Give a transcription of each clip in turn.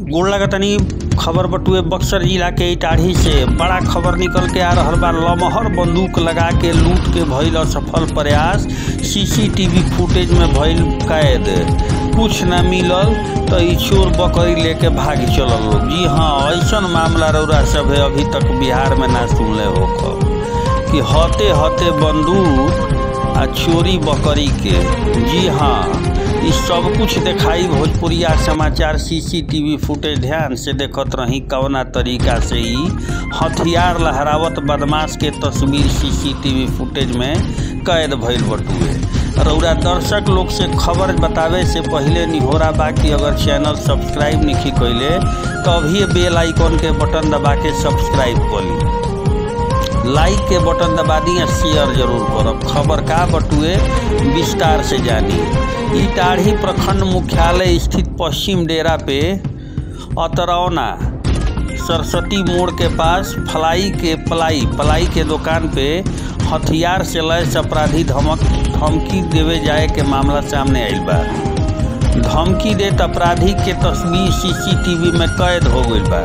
गोड़ लगतनी खबर बटुए बक्सर जिला के इटाढ़ी से बड़ा खबर निकल के आ रहल बा लमहर बंदूक लगा के लूट के भइल असफल प्रयास सीसीटीवी फुटेज में भइल कैद कुछ न मिलल तो ई चोर बकरी लेके भाग चलल लोग जी हाँ ऐसन मामला रौरा सब है अभी तक बिहार में ना सुनले हो कि हते हते बंदूक आ चोरी बकरी के जी हाँ ई सब कुछ देखाई भोजपुरिया समाचार सीसीटीवी फुटेज ध्यान से देखत रही कवना तरीका से ई हथियार लहरावत बदमाश के तस्वीर सीसीटीवी फुटेज में कैद भइल बटुए रौरा दर्शक लोग से खबर बतावे से पहले निहोरा बा कि अगर चैनल सब्सक्राइब नहीं कैले तो अभी बेल आइकन के बटन दबा के सब्सक्राइब कर ली लाइक के बटन दबा दी शेयर जरूर करब खबर का बटुए विस्तार से जानी इटाढ़ी प्रखंड मुख्यालय स्थित पश्चिम डेरा पे अतरौना सरस्वती मोड़ के पास फलाई के पलाई पलाई के दुकान पे हथियार से लैस अपराधी धमक धमकी देवे जाए के मामला सामने आयल बा धमकी देत अपराधी के तस्वीर सीसीटीवी में कैद हो गई बा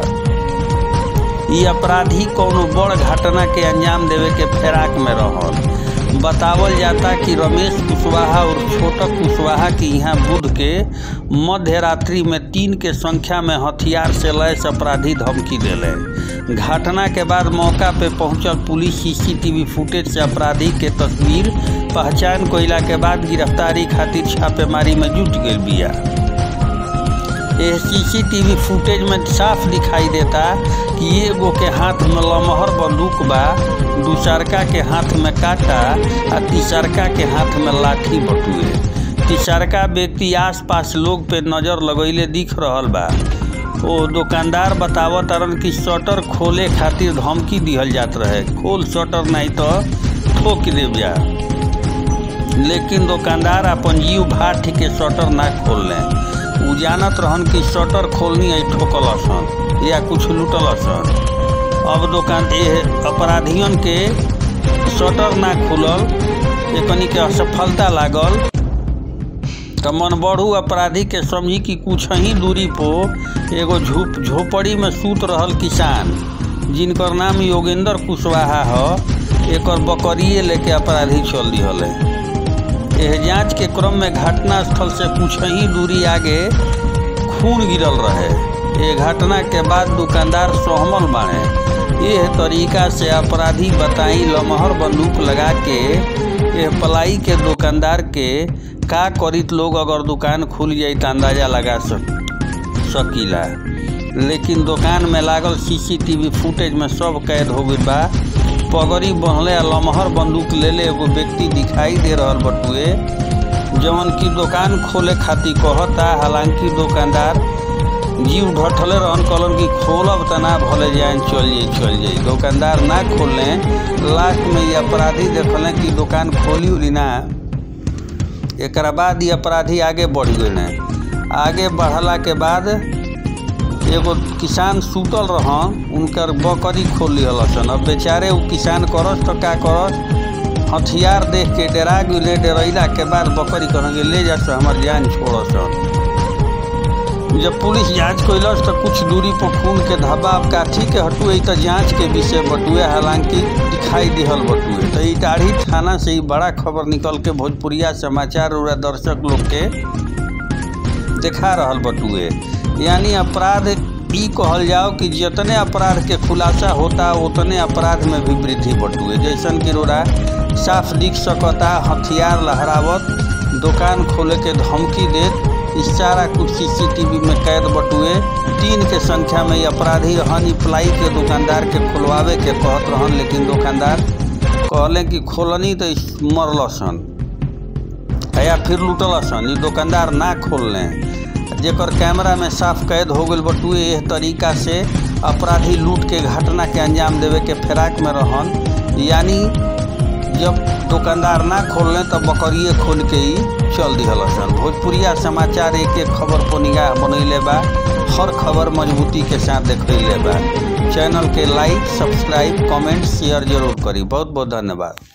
ये अपराधी कोनो बड़ घटना के अंजाम देवे के फेराक में रहल बतावल जाता कि रमेश कुशवाहा और छोटक कुशवाहा की यहाँ बुध के मध्य रात्रि में तीन के संख्या में हथियार से लैस अपराधी धमकी दिले घटना के बाद मौका पे पहुंचल पुलिस सीसीटीवी फुटेज से अपराधी के तस्वीर पहचान कोयला के बाद गिरफ्तारी खातिर छापेमारी में जुट गई बिया यह सीसीटीवी फुटेज में साफ दिखाई देता कि एगो के हाथ में लमहर बंदूक बा दूसरका के हाथ में काटा आ तीसरका के हाथ में लाठी बटुए तीसरका व्यक्ति आसपास लोग पे नजर लगैले दिख रहल बा ओ दुकानदार बतावत तरन कि शटर खोले खातिर धमकी दिहल जात रहे खोल शटर नहीं तो ठोक देव जा लेकिन दुकानदार अपन जीव भाठ के शटर ना खोल लें उ जानत रहन कि शटर खोलनी है ठोकल सन या कुछ लूटल सन अब दुकान ए अपराधियन के शटर ना खुलल एकनी के असफलता लागल तो मन बढ़ू अपराधी के समझी कि कुछ ही दूरी पो एगो झोप झोपड़ी में सूत रहल किसान जिनकर नाम योगेंद्र कुशवाहा ह एकर बकरिए लेके अपराधी चल दिहल है यह जांच के क्रम में घटना स्थल से कुछ ही दूरी आगे खून गिरल रहे ये घटना के बाद दुकानदार सोहमल बाड़े यह तरीका से अपराधी बताई लमहर बंदूक लगा के यह पलाई के दुकानदार के का करित लोग अगर दुकान खुल जाई तो अंदाजा लगा सक सकीला लेकिन दुकान में लागल सीसीटीवी फुटेज में सब कैद हो गई बा पगड़ी बहले लमहर बंदूक ले ले एगो व्यक्ति दिखाई दे रहल बटुए जवन की दुकान खोले खातिर कहता हालांकि दुकानदार जीव ढठले रहन कहलन कि खोलब त ना भले जाए चल जाई चल जाई दुकानदार ना खोले लास्ट में ये अपराधी देखल कि दुकान खोली उली ना एक बाद ये अपराधी आगे बढ़ गए आगे बढ़ला के बाद एगो किसान सुतल रहन उनकर बकरी खोल लिहल सन अब बेचारे उ किसान करस तो का करस हथियार देख के डरा गए डरैला के बाद बकरी कहेंगे ले जा हमार जान छोड़ सन जब पुलिस जांच कैलस तो कुछ दूरी पर खून के धब्बा काठी के हटुए तो जांच के विषय बटुए हालांकि दिखाई दिहल बटुए तो इटाढ़ी थाना से ही बड़ा खबर निकल के भोजपुरिया समाचार उरा दर्शक लोग के देखा रहल बटुए यानी अपराध ई कहल जाओ कि जितने अपराध के खुलासा होता उतने अपराध में भी वृद्धि बटुए जैसन कि रोरा साफ दिख सकता हथियार लहरावत दुकान खोले के धमकी देत इस सारा कुछ सीसीटीवी में कैद बटुए तीन के संख्या में अपराधी रहन प्लाई के दुकानदार के खुलवावे के कहत रहन लेकिन दुकानदार कहले कि खोलनी तो मरल सन या फिर लूटल सन ई दुकानदार ना खोल लें जेकर कैमरा में साफ कैद हो गई बटुए यह तरीका से अपराधी लूट के घटना के अंजाम देवे के फिराक में रहन यानी जब दुकानदार ना खोल लें तब बकरिए खोल के ही चल दिहल सन भोजपुरिया समाचार एक एक खबर पर निगाह बनैले बा हर खबर मजबूती के साथ देखैले बा चैनल के लाइक सब्सक्राइब कमेंट शेयर जरूर करी बहुत बहुत धन्यवाद